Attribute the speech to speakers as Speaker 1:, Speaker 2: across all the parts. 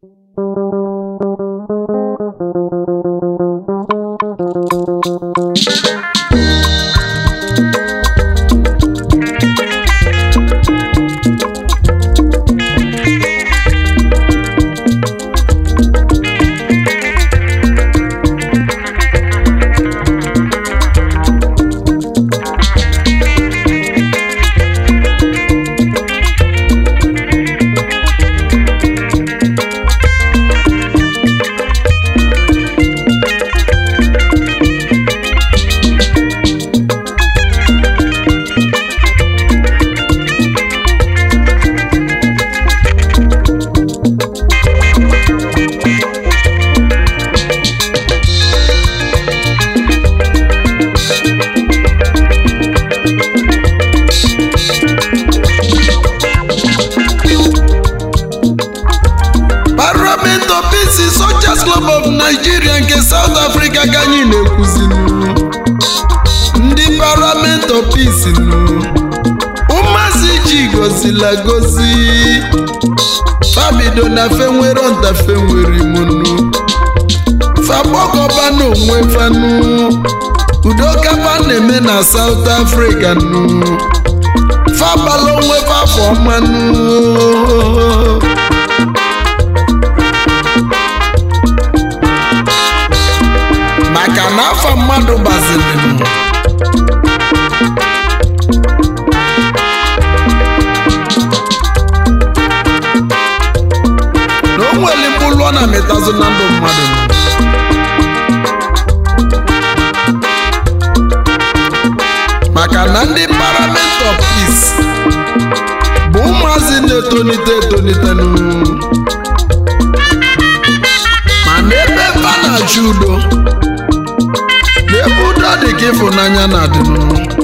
Speaker 1: Parliament of Peace Soldiers Club of Nigeria nke South Africa ka anyị na-ekwuzinu ndị Parliament of Peace nụ ụmụazị ji gozila gozi fabido na fenwero ntafe nwere imunu fagbọkọba n'onwe fanụ udokaba na-eme na South Africa nụ fabala onwe fafọ ọmanụ maka na afa mmadụ gbaziri m na o nwere mkpụrụ ọ na-amịtazụ na ndụ mmadụ maka na ndị Parliament of Peace bụ ụmụazị na-etonite etonite nụ ma n'ebe ebe a na-achọ udo n'ebe udo dị ka ịfụnanya na-adịnụ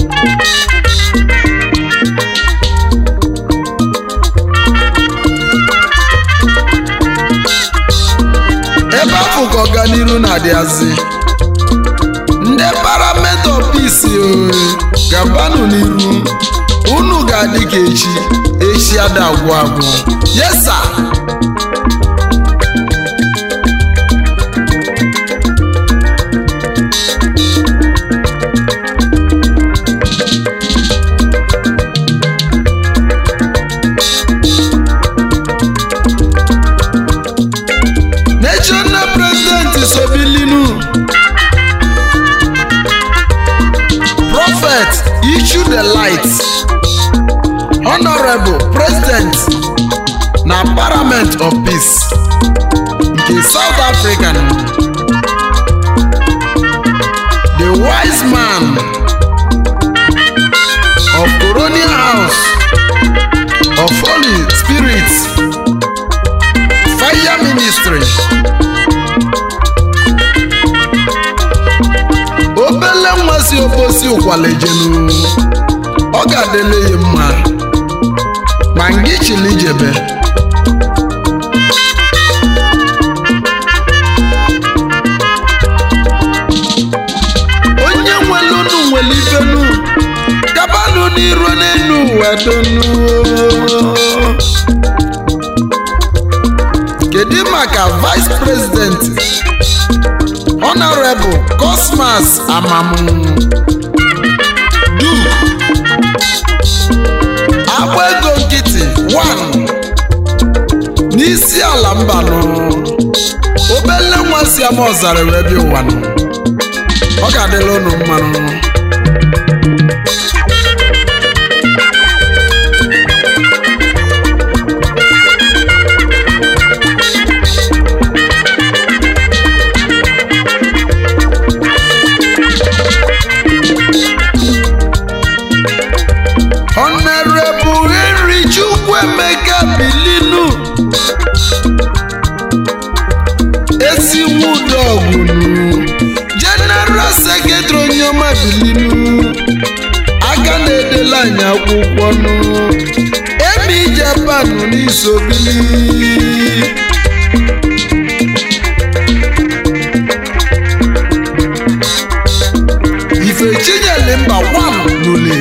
Speaker 1: ebe afọ ka ọganiru na-adịazị ndị Parliament of Peace ooo, gabanụ n'iru unu ga-adị ka echi echi ada agwụ agwụ yesa national president sobilinu prophet issue the light honorable president na parliament of peace nke south africa the wise man of colonial house of holy spirit fire ministry obele nwa si obosi ụkwalejenu ọ ga-adịle ya mma ma ngị chili jebe onye nwere unu nwere ifenu gabanụ n'iru n'enu ụwa donu kedu maka vice president honorable cosmas amamu duke agba ego nkịtị 1 n'isi ala mbanụ obele nwa si ama ọzara wee bịa ụwanụ ọ ga-adịla unu mmanụ Honorable Henry Chukwuemeka Bilinu Esiwudogunu General Secretary Onyema Bilinu aka na-edela anyị akwụkwọ nụ Emi Japan n'isobili Ifechinyere mba 1 n'ule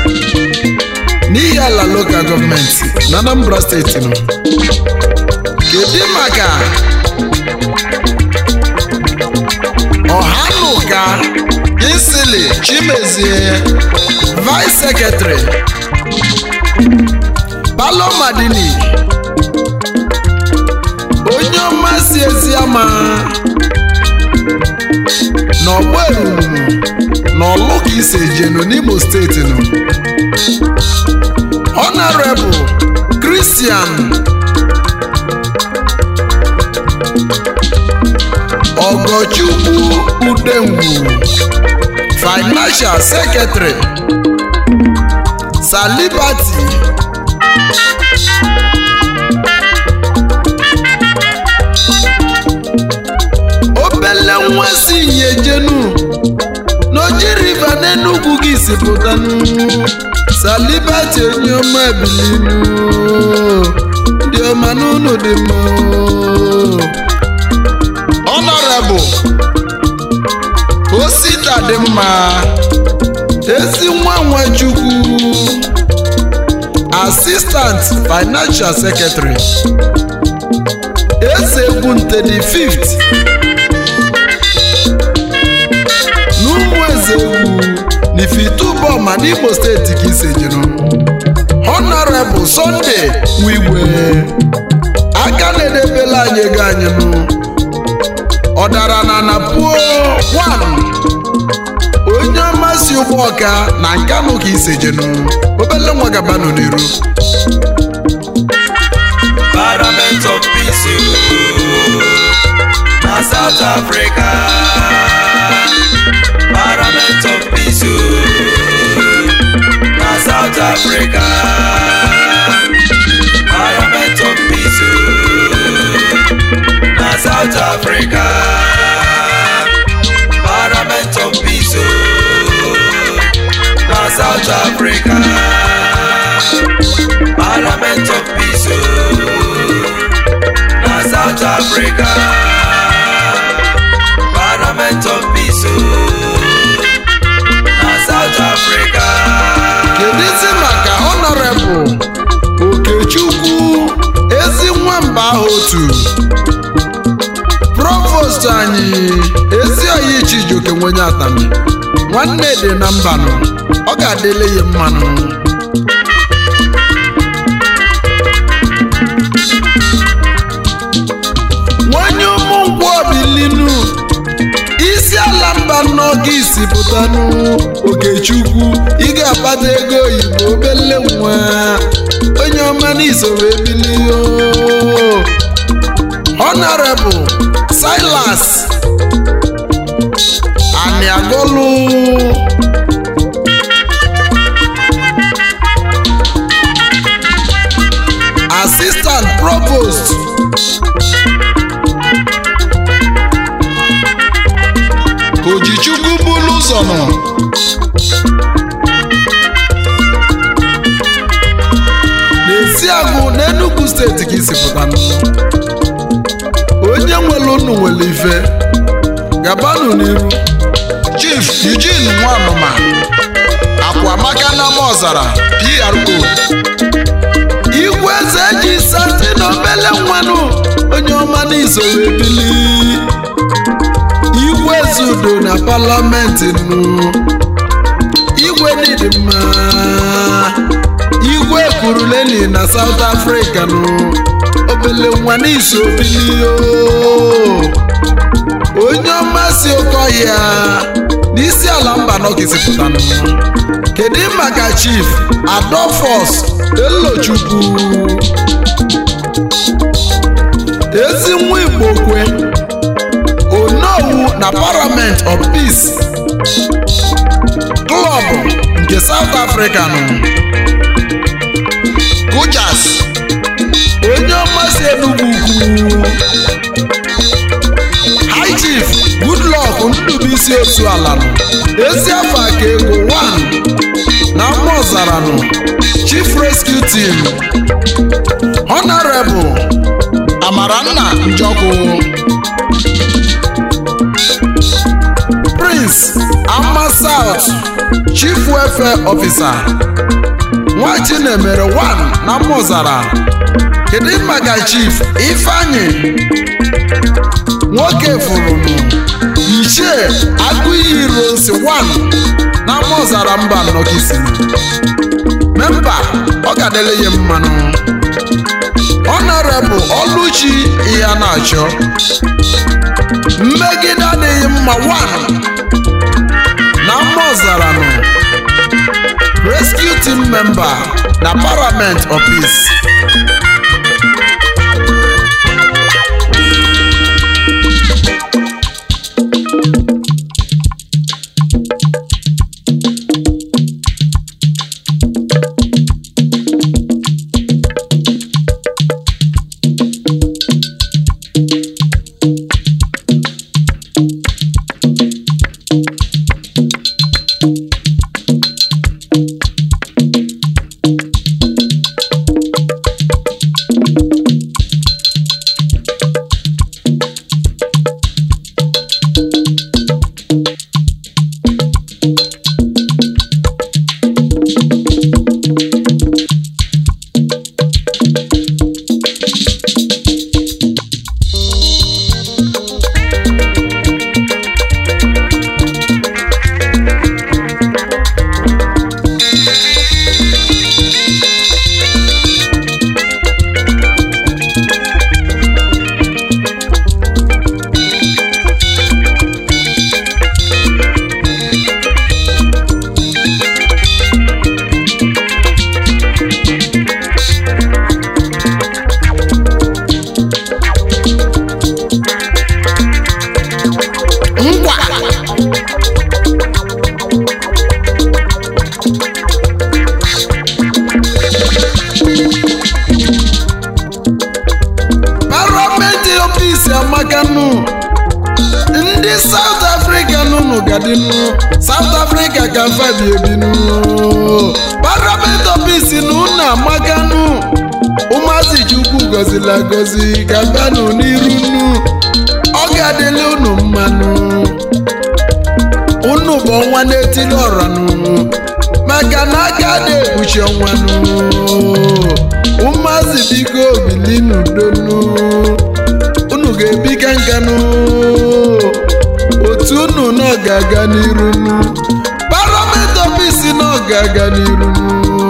Speaker 1: n'ihi ala lokal gọọmenti na Anambra steeti nọ kedu maka ọhanụka isili chimezie vice secretary balo madini onye ọma si eziama n'ọgbọ eruru n'ọlụ ka isi ejenu n'imo steeti nọ honorable christian ogochukwu udengwu financial secretary salibati obele nwa si nyejenu n'oji riva n'enugwu gị si pụtanụ salibati onye ọma ebilinu ndị ọma n'ụlọ dị mma honorable osita dị mma ezi nwa nwachukwu assistant financial secretary eze egwu nte the fifth n'ụmụ eze egwu n'ifitubọma n'imo steeti ka isejenu honorable sunday wigwe aka na-edebela anyị ego anyị nụ ọdara na napuo wan onye ọmasị ụgbọ ọka na nkanụ ka isejenu obele nwa gabanụ n'iru
Speaker 2: Parliament of Peace oh, na South Africa. Parliament of Peace oh, na South Africa. Parliament of Peace oh, na South Africa. Parliament of Peace oh, na South Africa. Parliament of Peace oh, na South Africa. Parliament of Peace oh, na South Africa.
Speaker 1: kedizi maka honorable okechukwu ezi nwamba ahụ otu provost anyị ezi oyi chijioke nwenye atami nwanne dị na mbanụ ọ ga-adịle ya mmanụ nwanye ụmụ nkwụ obilinu isi ala mba n'oge isi pụtanụ okechukwu ị ga-akpata ego oyibo obele nwa onye ọma n'isoro ebilio honorable silas aniagolu assistant provost ojichukwu bulu ụzọ nọ n'esiagụ n'enugu steeti ka isi pụtanụ onye nwere unu nwere ife gabanụ n'iru chief eugene nwanụma akwamaka na ọzara pro igwe eze ji sati na obele nwanụ onye ọma n'izoro ebili igwe eze udo na palamenti nụ igwe n'ịdị mma igwe kuruleni na south africa nụ obele nwa n'iso bilio onye ọma si oke ọhịa n'isi ala mba nọgizipụtanụ kedu maka chief adolphus elochukwu ezi nwa igbo kwe onowu na parliament of peace klọb nke south africa nụ kuchas onye ọma si enugwu ukwu high chief goodluck ndubuisi otu ala nụ ezi afọ aka ego 1 na mma ọzara nụ chief rescue team honorable amaranna njọkụ prince ama south chief welfare officer nwa chinemere 1 na mmụzara kedu maka chief ifeanyi nwoke fụrụnụ ichie agụiyi rose 1 na mmụzara mba nnọkisiri memba ọ ga-adịle ya mmanụ honorable oluchi ihe na-achọ mmegide adịghị mma 1 na mma ọzara nọ rescue team member na parliament of peace ngwa parliament ofisi amakanụ ndị south africa nụnụ gadịnụ south africa ka fabi ebinụ parliament ofisi na unu amakanụ ụmụazị chukwu gọziri agọzi ka banụ n'iru nụ ọ ga-adịla unu mmanụ unu bụ ọnwa na-etili ọranụ maka na aka na-ekpuchi ọnwanụ ụmụazị biko bili n'udonu unu ga-ebi ka nkanụ otu unu na ọ ga-aga n'iru nụ parliament ofisi na ọ ga-aga n'iru nụ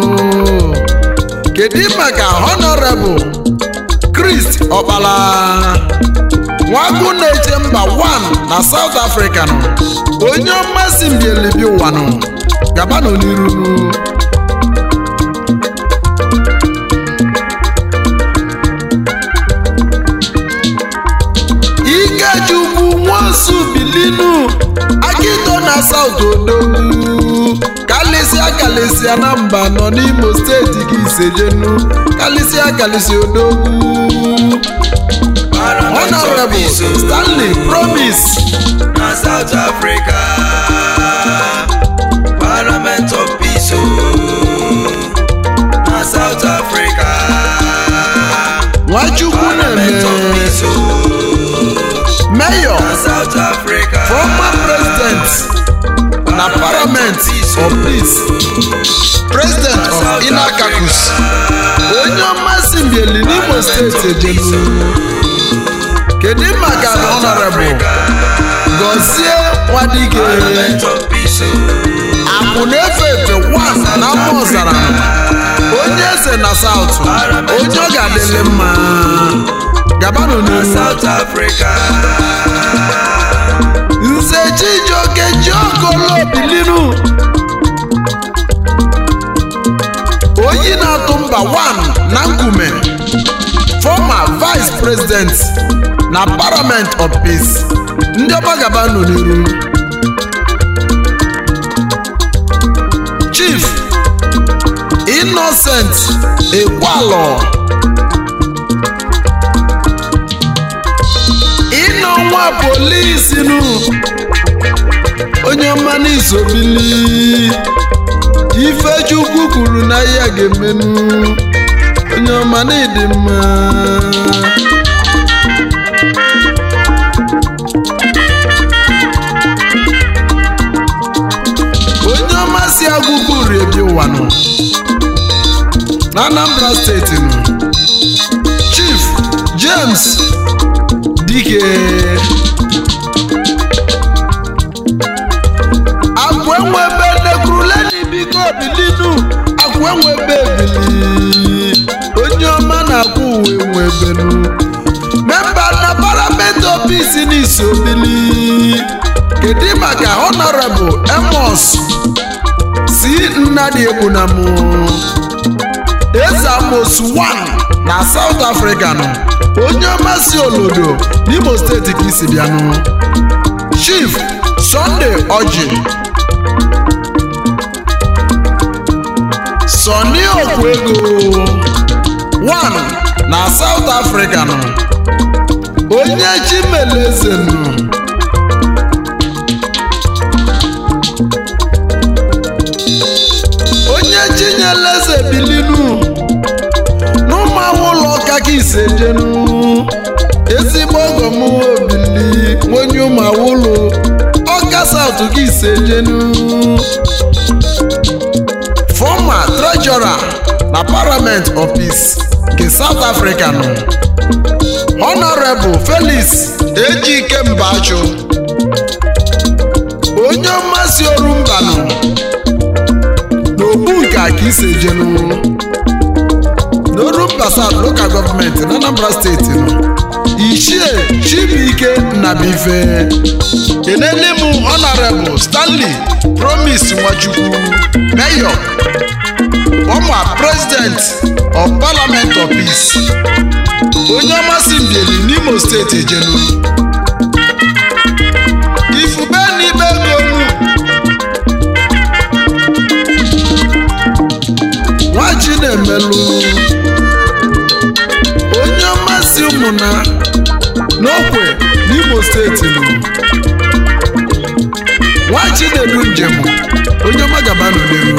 Speaker 1: kedu maka honorable chris ọkpala nwagwu na-eche mba 1 na south africa nọ onye mmasị mbielibi ụwa nọ gabanụ n'iru nụ ikechukwu nwosu bilinu akito na south odogwu kalịsịa kalịsịa na mba nọ n'imo steeti gị isejenu kalịsịa kalịsịa odogwu
Speaker 2: Parliament of
Speaker 1: honorable
Speaker 2: Peace, oh,
Speaker 1: stanley promise
Speaker 2: na South Africa. Parliament of Peace, oh, na South Africa.
Speaker 1: nwachukwu
Speaker 2: Parliament of
Speaker 1: na-eme
Speaker 2: Peace, oh,
Speaker 1: mayor
Speaker 2: na South Africa.
Speaker 1: former president na parliament of peace president of inakakus onye ọmasị mbieli n'imo steeti ejenu kedu maka honorable gọzie nwadike
Speaker 2: Parliament of Peace, oh,
Speaker 1: akwụ na-efe efe 1 na mma ọzara onye eze na saụtụ onye ọ ga-adịlị mma gabanụ
Speaker 2: na
Speaker 1: n'ihu
Speaker 2: South Africa.
Speaker 1: nze chijioke jiokolo bilinu oyi na-atụ mba 1 na nkume former vice president na parliament of peace ndị ọma gabanụ n'iru chief innocent ekwalọ ịnọ nwa polisi nụ onye ọma n'isobili ifechukwu kwuru na ya ga-emenụ onye ọma n'ịdị mma onye ọma si agụgụ riebi ụwa nọ na anambra steeti nụ chief james dike akwenwebe nekruleni biko bilinu akwenwebe ebili onye ọma na-akwụ uwe nwebenu memba na parliament office n'iso bili kedu maka honorable emos si nnadi egbunamụ eze amosu 1 na south africa nọ onye ọma si olodo n'imo steeti ka isi bịanụ chief sunday oji sọni okwego 1 na south africa nọ onye chimeleze nọ onye chinyeleze bilinu n'ụmụawụ ụlọ ụka ka ise jenu ezigbo ọgọ m obili onye ụmụawụlụ ọka saut ka ise jenu fọma trejọra na parliament of peace nke south africa nọ honorable felix ejike mbachụ onye mmasị oru mba nọ n'okpu nke a ka ise jenu n'orumba south local gọọmenti na anambra steeti nọ ichie chibuike nnabife kenele m honorable stanley promise nwachukwu mayor former president of parliament of peace onye ọmasị mbieli n'imo steeti ejenu ifube na ibe ego nu nwachi na-emelụ onye mmasị ụmụna n'okwe n'imo steeti nụ nwachi na-edu njem onye ọma gaba n'olu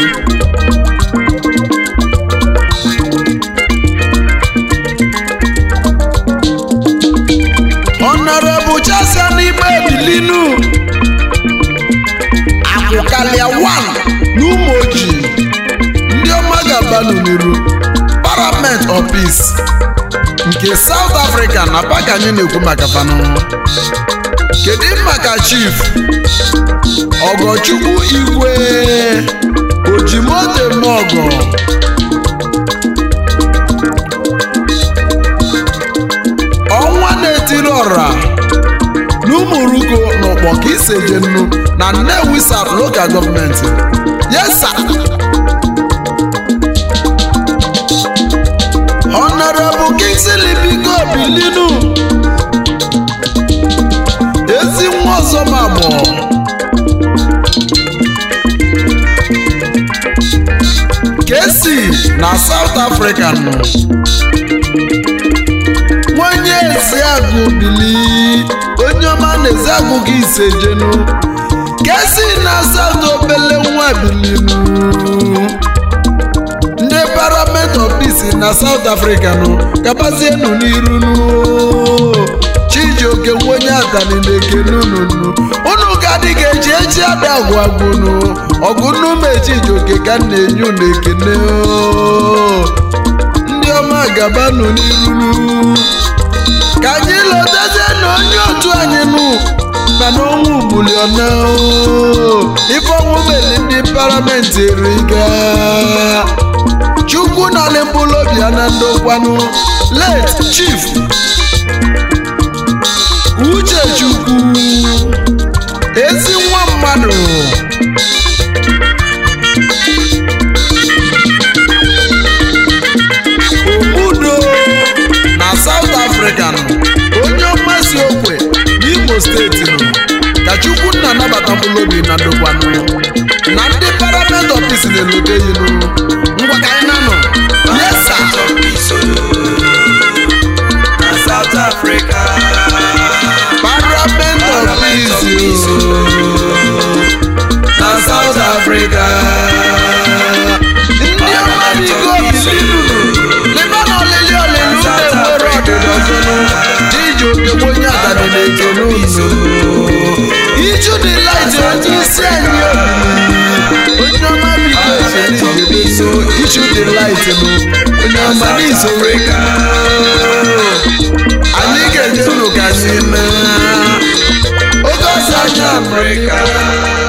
Speaker 1: honorable chasia n'igbe ebilinu akwụkalịa 1 n'ụmụ ojii ndị ọma ga-abanụ n'iru parliament of peace nke south africa na pak anyị na-ekwu maka fanụ kedu maka chief ọgọchukwu igwe ojimote mọgọ ọnwa na-etiri ọra n'ụmụrugo n'ụkpọ ka iseje nnu na nnewi south local gọọmenti yes sir. honorable kingsley biko bilinu ezi nwa ọzọ ma gbọ kesi na south africa nọ nwanye eziagụ bili onye ọma na eziagụ gị ise jenu kesi na south obele nwa bilinu ndị parliament of peace na south africa nụ gabazienụ n'iru nụ chijioke nwenye atani na-ekene unu nụ unu ga-adị ga eji eji ada agwụ agwụnụ ọgụ nnume chijioke ka m na-enye unu ekene oo. ndị ọma gabanụ n'iru nụ ka anyị lotezie na onye otu anyị nụ mana ọnwụ buliona ife ọnwụ meli ndị paramenti eriga chukwu na mkpụrụ ya na ndokwanụ late chief uche chukwu ezi nwa mmadụ obudo na south africa nọ onye mmasị okwe n'imo steeti nọ ka chukwu nna anabata mkpụrụ obi na ndokwanụ na ndị parliament office na-elote yinụ ngwa ka anyị na-anọ yes sir
Speaker 2: na South Africa.
Speaker 1: parliament office
Speaker 2: na South Africa.
Speaker 1: ndị ọma bigo bilinu leba na olili olili na-enwere ọdịda ọzọnụ diji okegbe onye adani na-ekene unu iju dị laịtị onye isi anyị obili onye ọma bigo eseli ijebeso ichu shoot the light nụ onye ọma
Speaker 2: South
Speaker 1: n'iso
Speaker 2: Africa.
Speaker 1: anyị ga-eje nụ ka anyị mee oge ọzọ anyị
Speaker 2: Africa.
Speaker 1: Africa